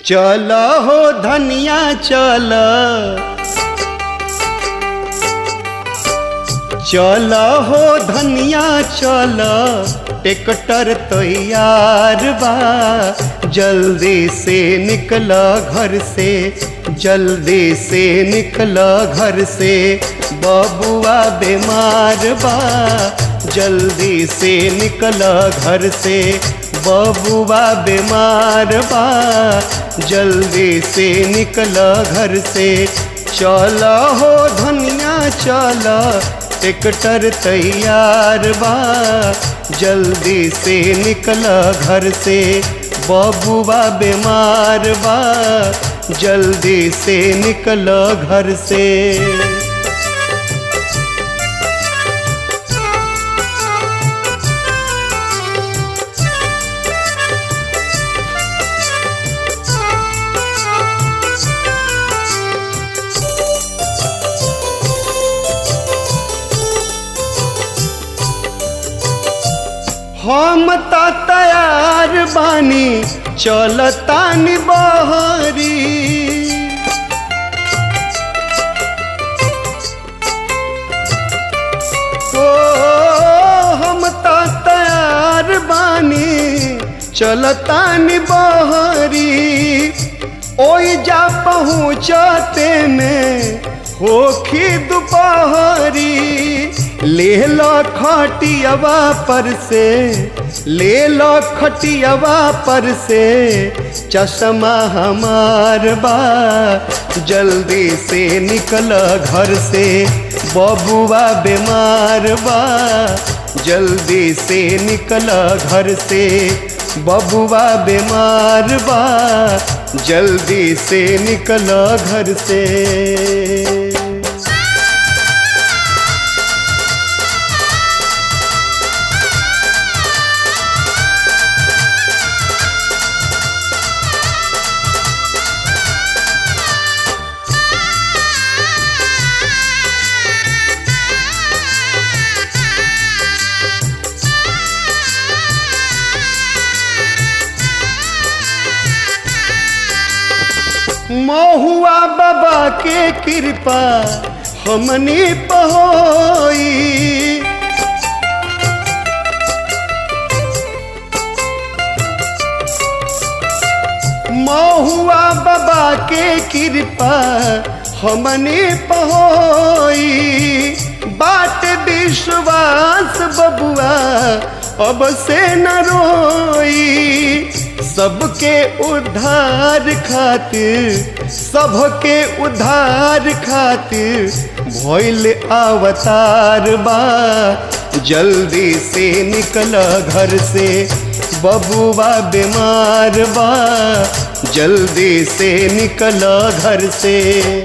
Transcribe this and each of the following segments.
चल हो धनिया चल चल हो धनिया चल ट्रैक्टर तैयार बा जल्दी से निकल घर से जल्दी से निकल घर से बबुआ बीमार बा जल्दी से निकल घर से बबुआ बीमार बा जल्दी से निकल घर से चल हो धनिया चल ट्रैक्टर तैयार बा जल्दी से निकल घर से बबुआ बीमार बा जल्दी से निकल घर से हम त तैयार बानी चलतानी बहरी ओ हम त तैयार बानी चलतानी बहरी ओई जा पहुँचते में होखी दोपहरी ले लो खटियावा पर से ले लो खटियावा पर से चश्मा हमार बा जल्दी से निकल घर से बबुआ बीमार बा जल्दी से निकल घर से बबुआ बीमार बा जल्दी से निकल घर से महुआ बाबा के कृपा हमनी पहोई महुआ बाबा के कृपा हमनी पहोई बात विश्वास बबुआ अब से न रोई सबके उद्धार खातिर सबके उद्धार खातिर भइल अवतार बा जल्दी से निकल घर से बबुआ बीमार बा जल्दी से निकल घर से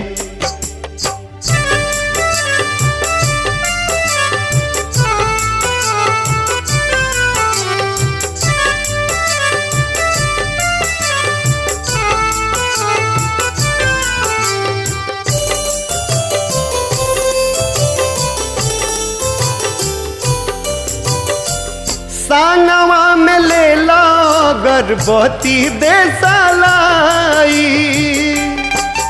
सांगवा में ले लो गर्भवती देसालाई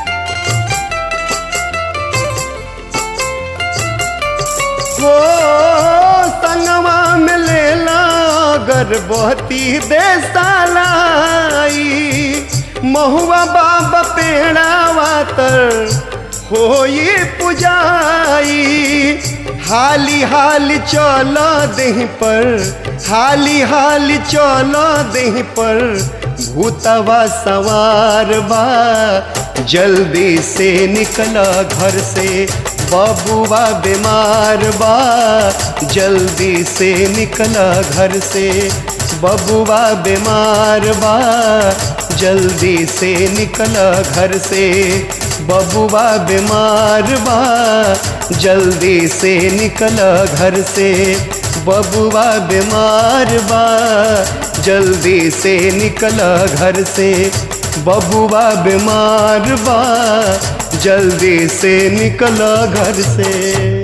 हो संगवा में ले लो गर्भवती देसालाई महुआ बाबा पेड़ावा तर होई पुजाई हाली हाली चल देह पर हाली हाली चल देह पर भूतवा सवार बा जल्दी से निकल घर से बबुआ बीमार बा जल्दी से निकल घर से बबुआ बीमार बा जल्दी से निकल घर से बबुआ बीमार बा जल्दी से निकल घर से बबुआ बीमार बा जल्दी से निकल घर से बबुआ बीमार बा जल्दी से निकल घर से